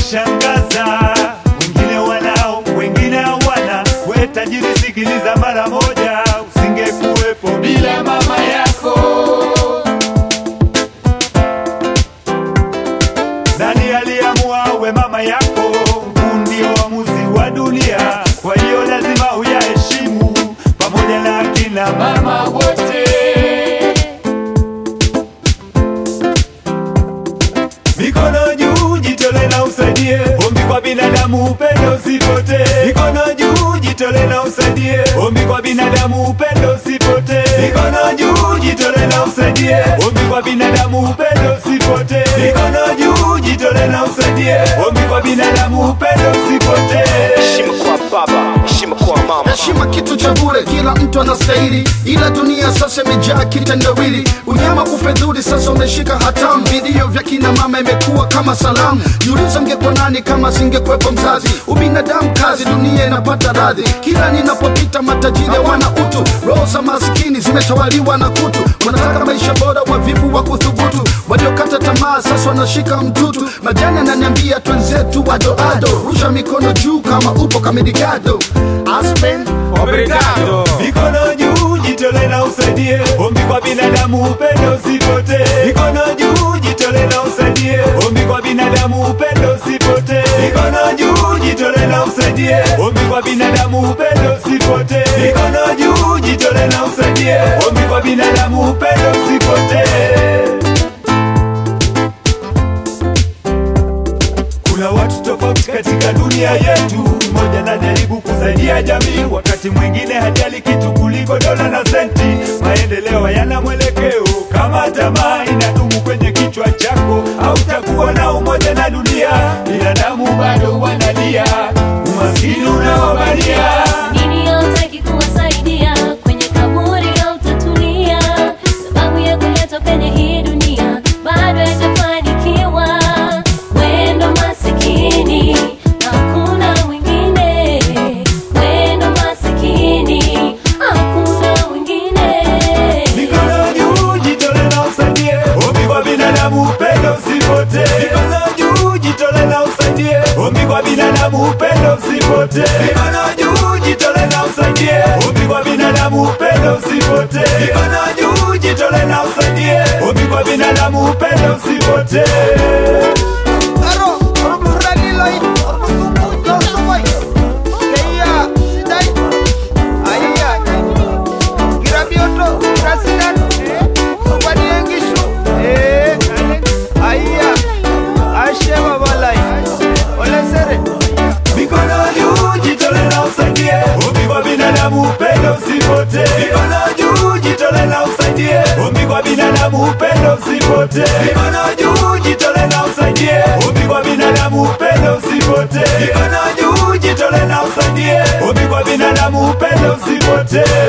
unanishangaza. Wengine wanao, wengine hawana. We tajiri, sikiliza mara moja, usingekuwepo bila mama yako. Nani aliamua we mama yako? Huu ndio uamuzi wa dunia, kwa hiyo lazima uyaheshimu pamoja na akina mama wote. Mikono juu, jitole na usaidie. Ombi kwa binadamu, upendo usipote. Mikono juu, jitole na usaidie. Ombi kwa binadamu, upendo usipote. Mikono juu, jitole na usaidie. Ombi kwa binadamu, upendo usipote. Mikono juu, jitole na usaidie. Ombi kwa binadamu, upendo usipote. heshima kwa baba heshima kwa mama heshima kitu cha bure kila mtu anastahili ila dunia sasa imejaa kitendawili unyama kufedhuli sasa umeshika hatamu vilio vya kina mama imekuwa kama salamu jiuliza ngekuwa nani kama singekwepo mzazi ubinadamu kazi dunia inapata radhi kila ninapopita matajiri wana utu roho za maskini zimetawaliwa na kutu wanataka maisha bora wavivu wa kuthubutu waliokata tamaa sasa wanashika mtutu majani ananiambia twenzetu wadoado rusha mikono juu kama upo kamedigado aspen Obrigado. Mikono juu, jitole na usaidie. Ombi kwa binadamu, upendo usipote. Mikono juu, jitole na usaidie. Ombi kwa binadamu, upendo usipote. Mikono juu, jitole na usaidie. Ombi kwa binadamu, upendo usipote. Mikono juu, jitole na usaidie. Ombi kwa binadamu, upendo usipote. Kuna watu tofauti katika dunia yetu. Mmoja anajaribu kusaidia jamii, wakati mwingine hajali kitu kuliko dola na senti. Maendeleo hayana mwelekeo kama tamaa inadumu kwenye kichwa chako, hautakuwa na umoja na dunia. Binadamu bado wanalia, umaskini unawabania. Dini hautaki kuwasaidia kwenye kaburi hautatulia, sababu ya kuletwa kwenye hii dunia bado haijafanikiwa. Wendo masikini hakuna mwingine, wendo masikini hakuna mwingine. Mikono juu, jitole na usaidie. Ombi kwa binadamu, upendo usipote. Mikono juu, jitole na usaidie. Ombi kwa binadamu, upendo usipote. Mikono juu, jitole na usaidie. Ombi kwa binadamu, upendo usipote. Mikono juu, jitole na usaidie. Ombi kwa binadamu, upendo usipote. Mikono juu, jitole na usaidie. Ombi kwa binadamu, upendo usipote. Mikono juu, jitole na usaidie. Ombi kwa binadamu, upendo usipote. Mikono juu, jitole na usaidie. Ombi kwa binadamu, upendo usipote. Mikono juu, jitole na usaidie. Ombi kwa binadamu, upendo usipote.